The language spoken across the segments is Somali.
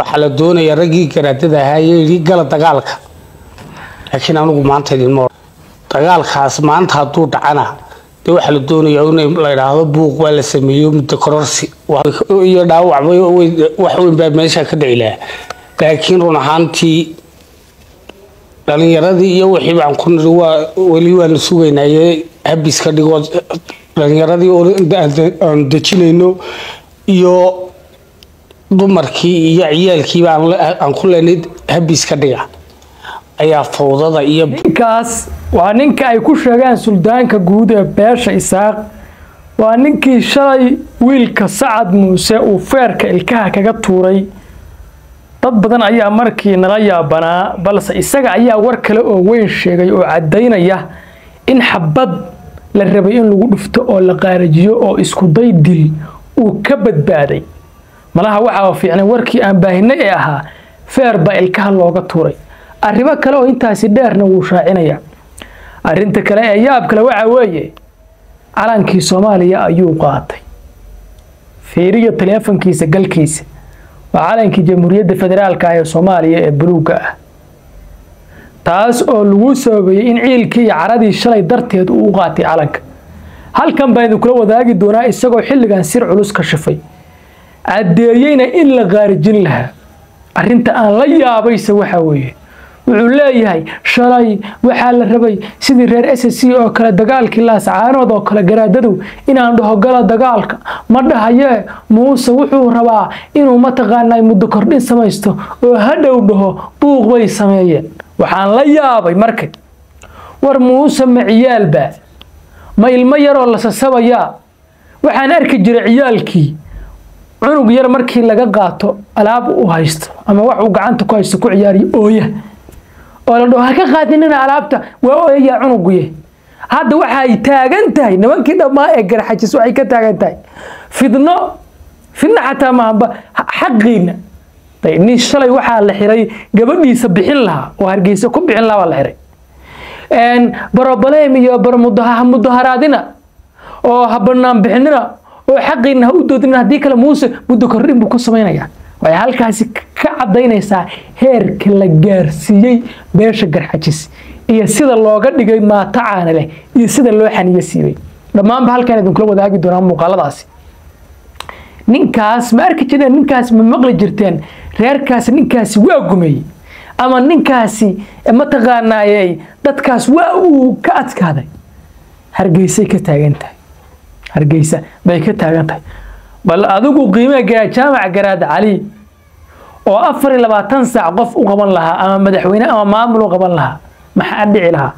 waxaa la doonayaa raggii garaadada ahaa ee yidhi gala dagaalka laakiin anigu maanta idinma odhan dagaalkaas maanta hadduu dhacana dee waxaa la doonayaa in la idhaahdo buuq waa la sameeyo muddo kororsi iyo dhaawacba wax weyn baa meesha ka dhici lahaa laakiin run ahaantii dhalinyaradii iyo wixii baan ku niri waa weli waanu sugaynaye habis ka dhigoo dhalinyaradii aan dejinayno iyo dumarkii iyo ciyaalkiiba aan ku leenay habis ka dhiga ayaa fawdada iyo ninkaas waa ninka ay ku sheegaan suldaanka guud ee beesha isaaq waa ninkii shalay wiilka sacad muuse uu feerka ilkaha kaga tuuray dad badan ayaa markii nala yaabanaa balse isaga ayaa war kale oo weyn sheegay oo caddaynaya in xabad la rabay in lagu dhufto oo la qaarajiyo oo iskuday dil uu ka badbaaday malaha waxaa fiicnay warkii aan baahinay ee ahaa feer baa ilkaha looga tuuray arrimo kale oo intaasi dheerna wuu shaacinaya arrinta kale ee yaab kale waxaa weeye calankii soomaaliya ayuu qaatay fiiriyo taleefankiisa galkiisa waa calankii jamhuuriyadda federaalka ee soomaaliya ee buluugga ah taas oo lagu sababeeyey in ciilkii iyo caradii shalay darteed uu u qaatay calanka halkan baan idinkula wadaagi doonaa isagoo xilligan sir culus ka shifay caddeeyeyna in la qaarijin lahaa arrinta aan la yaabayse waxaa weeye wuxuu leeyahay shalay waxaa la rabay sidii reer s c oo kale dagaalkii laascaanood oo kale garaadadu inaan dhaho gala dagaalka ma dhahayee muuse wuxuu rabaa inuu mataqaanaa muddo kordhin samaysto oo hadhow dhaho buuq bay sameeyeen waxaan la yaabay marka war muuse ma ciyaalba ma ilmo yaroo la sasabayaa waxaan arki jiray ciyaalkii cunug yar markii laga qaato alaab u haysto ama wax uu gacanta ku haysto ku ciyaariyo ooya oo la dhaho ha ka qaadinina alaabta waa ooyayaa cunuguye hadda waxay taagan tahay nimankii dhammaa ee garxajis waxay ka taagan tahay fidno fidno xataa maahaba xaqiina nin shalay waxaa la xiray gabadhiisa bixin lahaa oo hargeysa ku bixin lahaa waa la xiray barobalem iyo mudaharaadina oo ha banaan bixinina oo xaqiina ha u doodina haddii kale muuse muddo kordhin buu ku samaynayaa waxay halkaasi ka cadaynaysaa heerka la gaarsiiyey beesha garxajis iyo sida looga dhigay maato caana leh iyo sida loo xaniyo siibay dhammaanba halkaan idinkula wadaagi doonaa muuqaaladaasi ninkaas ma arki jireen ninkaas ma maqli jirteen reerkaasi ninkaasi waa gumeeyey ama ninkaasi mataqaanaayey dadkaas waa uu ka adkaaday hargeysay ka taagan tahay hargeysa bay ka taagan tahay bal adigu qiimeegaa jaamac garaad cali oo afar iyo labaatan saac qof u qaban lahaa ama madaxweyne ama maamul u qaban lahaa maxaa dhici lahaa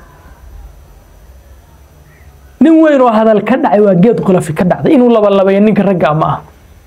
nin weyn oo hadal ka dhacay waa geed qulafi ka dhacday inuu labalabayo ninka ragga ma ah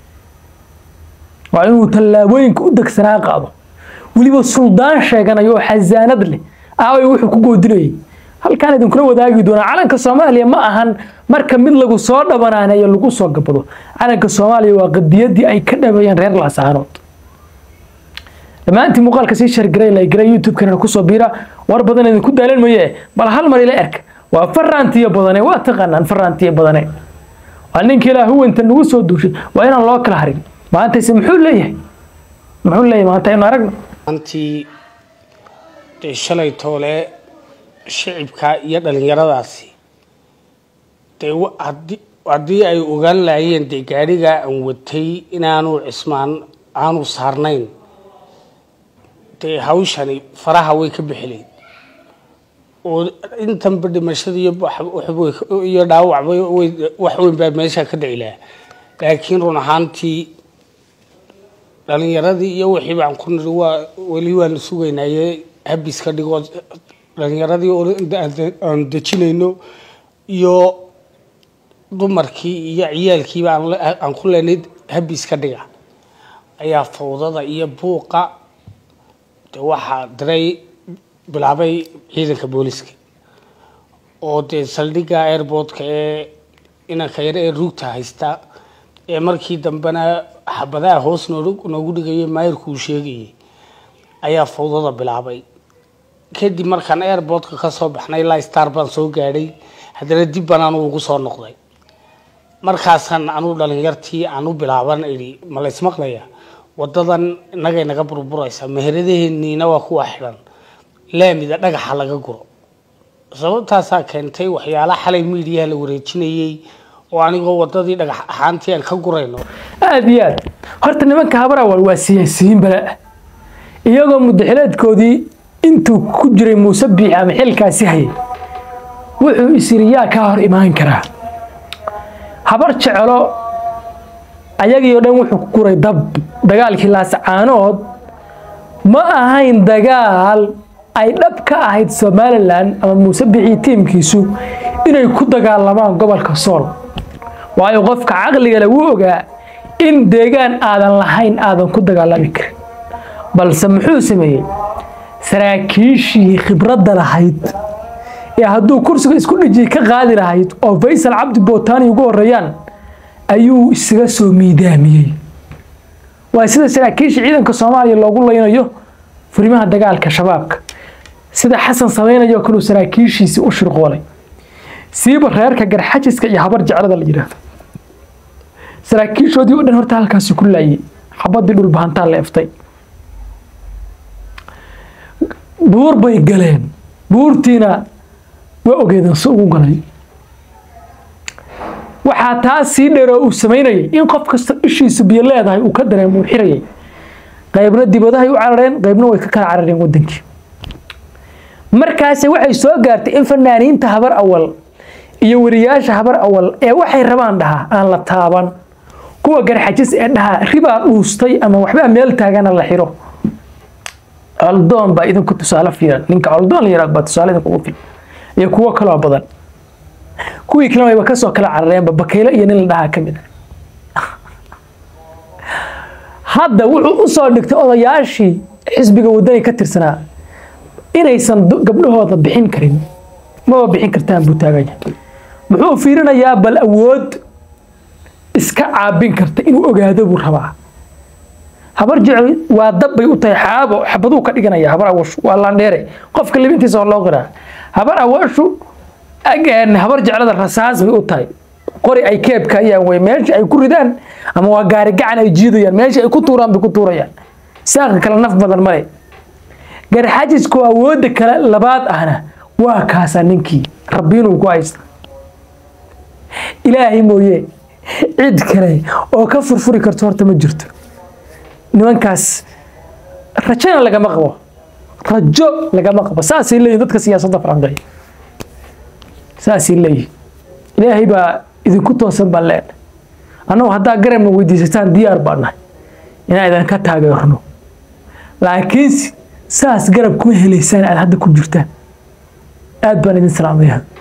waa inuu tallaabooyinka u degsanaa qaado weliba suldaan sheeganayo oo xasaanad leh aaway wuxuu ku goodinayay halkaan idinkula wadaagi doonaa calanka soomaaliya ma ahan marka mid lagu soo dhabanaaneeyo lagu soo gabado calanka soomaaliya waa qadiyadii ay ka dhabeeyeen reer laasaanood dhammaantii muuqaalka sii shargaray laygaray youtube-kana kusoo biira war badan idinku daalan maye bal hal mar ila erka waa faraantiyo badane waa taqaanaan faraantiyo badane waa ninka ilaa huwanta nagu soo duushay waa inaan loo kala harin maantayse muxuu leeyahay muxuu leeyahay maanta aynu aragno antii dee shalay toole shicibka iyo dhalinyaradaasi dee haddii ay ogaan lahaayeen dee gaadhigaa aan watay inaanu cismaan aanu saarnayn dee hawshani faraha way ka bixilayd oo intanba dhimashada iyo dhaawacba wax weyn baa meesha ka dhici lahaa laakiin run ahaantii dhalinyaradii iyo wixii baan ku niri waa weli waanu sugaynaye habis ka dhigoo dhalinyaradii aan dejinayno iyo dumarkii iyo ciyaalkiiba aan ku leenay habis ka dhiga ayaa fawdada iyo buuqa de waxaa diray bilaabay ciidanka booliska oo dee saldhigga airboodka ee inanka yar ee ruugta haysta ee markii dambena xabadaha hoos noogu dhigayay maayirku uu sheegayay ayaa fawdada bilaabay kadib markaan airboodka ka soo baxnay ilaa star baan soo gaadhay haddana dib baan anu ugu soo noqday markaasaan anuu dhalinyartii aan u bilaaban idhi ma la ismaqlaya wadadan innagay naga burburaysaa meheradaheeniina waa kuwa xidhan laamida dhagaxa laga guro sababtaasaa keentay waxyaalaha xalay miidiyaha la wareejinayey oo anigoo wadadii dhagax ahaantii aan ka gurayno aada iyo aad horta nimanka habarawal waa siyaasiyiin bala iyagoo mudaxileedkoodii intuu ku jiray muuse biixi ama xilkaasi hayay wuxuu isiriyaa ka hor imaan karaa habar jecelo ayagii oo dhan wuxuu ku guray dab dagaalkii laasacaanood ma ahayn dagaal ay dhab ka ahayd somalilan ama muuse biixii tiimkiisu inay ku dagaalamaan gobolka sool waayo qofka caqliga lagu ogaa in deegaan aadan lahayn aadan ku dagaalami karin balse muxuu sameeyey saraakiishii khibradda lahayd ee hadduu kursiga isku dhijiyay ka qaadi lahayd oo faysal cabdi bootani ugu horeeyaan ayuu isaga soo miidaamiyey waa sida saraakiisha ciidanka soomaaliya loogu laynayo furimaha dagaalka shabaabka sida xasan samaynayo kaluu saraakiishiisii u shirqoolay siiba reerka garxajiska iyo habar jeclada la yidhaahdo saraakiishoodii oo dhan horta halkaasi ku laayay xabadii dhulbahantaa la eftay buur bay galeen buurtiina waa ogeedeen si ugu galay waxaa taa sii dheeroo uu samaynayay in qof kasta ishiisu biyo leedahay uu ka dareemo uu xirayay qaybna dibadahay u carareen qaybna way ka kala carareen wadankii markaasi waxay soo gaartay in fanaaniinta habar awal iyo wariyaasha habar awal ee waxay rabaan dhahaa aan la taaban kuwa garxajis ee dhahaa ribaa dhuustay ama waxbaa meel taagana la xiro coldoon baa idinku tusaale fiiran ninka coldoon la yiraahdo baa tusaale idinku ugu filan iyo kuwo kaloo badan kuwii kalena wayba kasoo kala carareenba bakaylo iyo nin la dhahaa ka mid hadda wuxuu u soo dhigtay odayaashii xisbiga wadani ka tirsanaa inaysan gabdhahooda bixin karin maba bixin kartaan buu taaganya muxuu fiirinayaa bal awood iska caabin karta inuu ogaado buu rabaa habar jecel waa dab bay u tahay xaabo xabaduu ka dhiganaya habar awashu waa laandheere qofka libintiisa waa loo qiraa habar awashu habar jeclada rasaas bay u tahay qori ay keebka ayaan wey meesha ay ku ridaan ama waa gaari gacan ay jiidayaan meesha ay ku tuuraan bay ku tuurayaan saaqa kale naf badan male garxajisku awoodda kale labaad ahna waa kaasaa ninkii rabbiinuu ku haysta ilaahay mooye cid kale oo ka furfuri karto horta ma jirto nimankaas rajona lagama qabo rajo lagama qabo saasay leeyihin dadka siyaasadda faranqeeya saasay leeyihin ilaahay baa idinku toosan baan leenahay annagu haddaa garabna weydiisataan diyaar baan nahay inaan idan ka taageerno laakiinse saas garab kuma helaysaan aad hadda ku jirtaan aad baan idin salaamaya